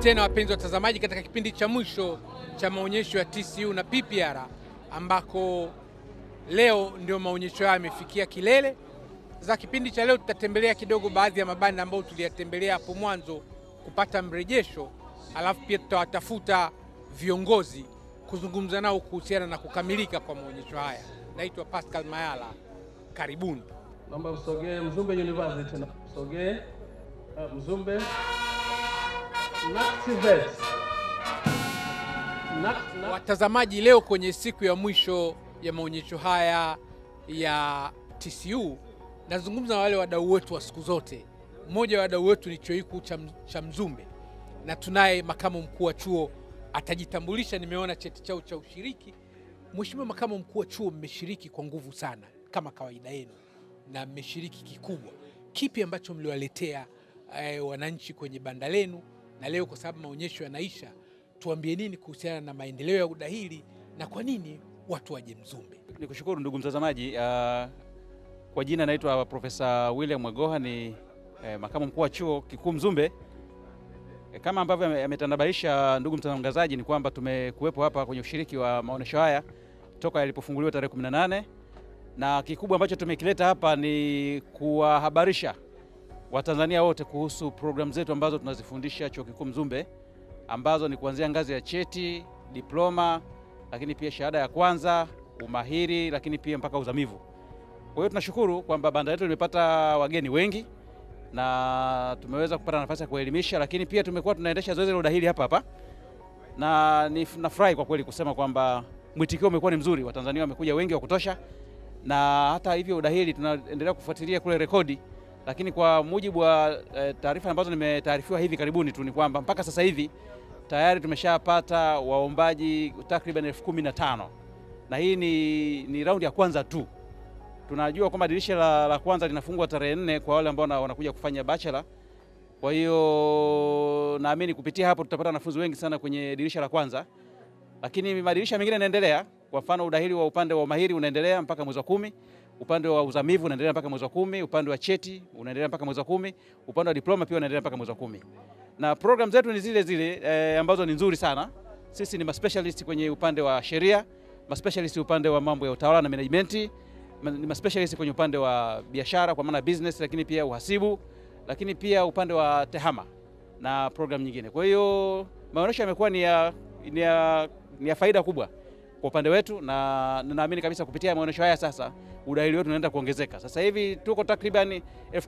tena wapenzi watazamaji, katika kipindi cha mwisho cha maonyesho ya TCU na PPR ambako leo ndio maonyesho hayo yamefikia kilele. Za kipindi cha leo tutatembelea kidogo baadhi ya mabanda ambayo tuliyatembelea hapo mwanzo kupata mrejesho, alafu pia tutawatafuta viongozi kuzungumza nao kuhusiana na kukamilika kwa maonyesho haya. Naitwa Pascal Mayala, karibuni. Naomba msogee Mzumbe University na msogee uh, Mzumbe Naxivet. Nax- na- Watazamaji, leo kwenye siku ya mwisho ya maonyesho haya ya TCU, nazungumza na wale wadau wetu wa siku zote. Mmoja wa wadau wetu ni chuo kikuu cha, cha Mzumbe na tunaye makamu mkuu wa chuo atajitambulisha. Nimeona cheti chao cha ushiriki. Mheshimiwa makamu mkuu wa chuo, mmeshiriki kwa nguvu sana kama kawaida yenu na mmeshiriki kikubwa. Kipi ambacho mliwaletea eh, wananchi kwenye banda lenu? Na leo kwa sababu maonyesho yanaisha, tuambie nini kuhusiana na maendeleo ya udahili na kwa nini watu waje Mzumbe? Ni kushukuru ndugu mtazamaji. Uh, kwa jina naitwa Profesa William Mwegoha ni eh, makamu mkuu wa chuo kikuu Mzumbe. Eh, kama ambavyo ame- ametandabaisha ndugu mtangazaji ni kwamba tumekuwepo hapa kwenye ushiriki wa maonyesho haya toka yalipofunguliwa tarehe 18 na kikubwa ambacho tumekileta hapa ni kuwahabarisha Watanzania wote kuhusu programu zetu ambazo tunazifundisha chuo kikuu Mzumbe ambazo ni kuanzia ngazi ya cheti, diploma, lakini pia shahada ya kwanza, umahiri, lakini pia mpaka uzamivu. Kwa hiyo tunashukuru kwamba banda letu limepata wageni wengi na tumeweza kupata nafasi ya kuelimisha, lakini pia tumekuwa tunaendesha zoezi la udahili hapa hapa, na ni- nafurahi kwa kweli kusema kwamba mwitikio umekuwa ni mzuri. Watanzania wamekuja wengi wa kutosha, na hata hivyo udahili tunaendelea kufuatilia kule rekodi, lakini kwa mujibu wa eh, taarifa ambazo nimetaarifiwa hivi karibuni tu ni kwamba mpaka sasa hivi tayari tumeshapata waombaji takriban elfu kumi na tano na hii ni, ni raundi ya kwanza tu. Tunajua kwamba dirisha la, la kwanza linafungwa tarehe nne kwa wale ambao wana- wanakuja kufanya bachelor. Kwa hiyo naamini kupitia hapo tutapata wanafunzi wengi sana kwenye dirisha la kwanza, lakini madirisha mengine yanaendelea. Kwa mfano udahili wa upande wa umahiri unaendelea mpaka mwezi wa kumi, upande wa uzamivu unaendelea mpaka mwezi wa kumi, upande wa cheti unaendelea mpaka mwezi wa kumi, upande wa diploma pia unaendelea mpaka mwezi wa kumi na program zetu ni zile zile eh, ambazo ni nzuri sana. Sisi ni maspecialist kwenye upande wa sheria, maspecialist upande wa mambo ya utawala na management, ma- ni maspecialist kwenye upande wa biashara kwa maana business, lakini pia uhasibu, lakini pia upande wa tehama na program nyingine. Kwa hiyo maonyesho yamekuwa ni ya, ni ya, ni ya faida kubwa kwa upande wetu, na na naamini kabisa kupitia maonyesho haya sasa udahili wetu unaenda kuongezeka. Sasa hivi tuko takriban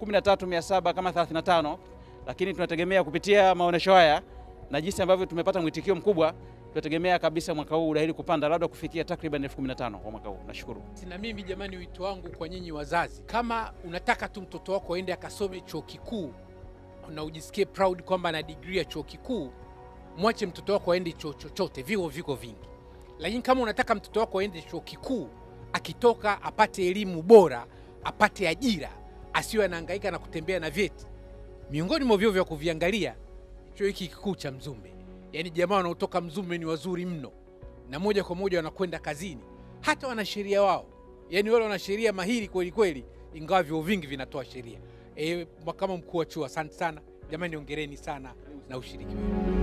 13700 kama 35 lakini tunategemea kupitia maonyesho haya na jinsi ambavyo tumepata mwitikio mkubwa, tunategemea kabisa mwaka huu udahili kupanda labda kufikia takriban elfu kumi na tano kwa mwaka huu. Nashukuru. Na mimi jamani, wito wangu kwa nyinyi wazazi, kama unataka tu mtoto wako aende akasome chuo kikuu na ujisikie proud kwamba ana degree ya chuo kikuu, mwache mtoto wako aende chuo chochote, vyuo viko vingi. Lakini kama unataka mtoto wako aende chuo kikuu, akitoka apate elimu bora, apate ajira, asiwe anahangaika na kutembea na vyeti, miongoni mwa vyuo vya kuviangalia chuo hiki kikuu cha Mzumbe. Yaani jamaa wanaotoka Mzumbe ni wazuri mno, na moja kwa moja wanakwenda kazini, hata wanasheria wao, yaani wale wanasheria mahiri kweli kweli, ingawa vyuo vingi vinatoa sheria. E, kama mkuu wa chuo, asante sana jamani, ongereni sana na ushiriki wenu.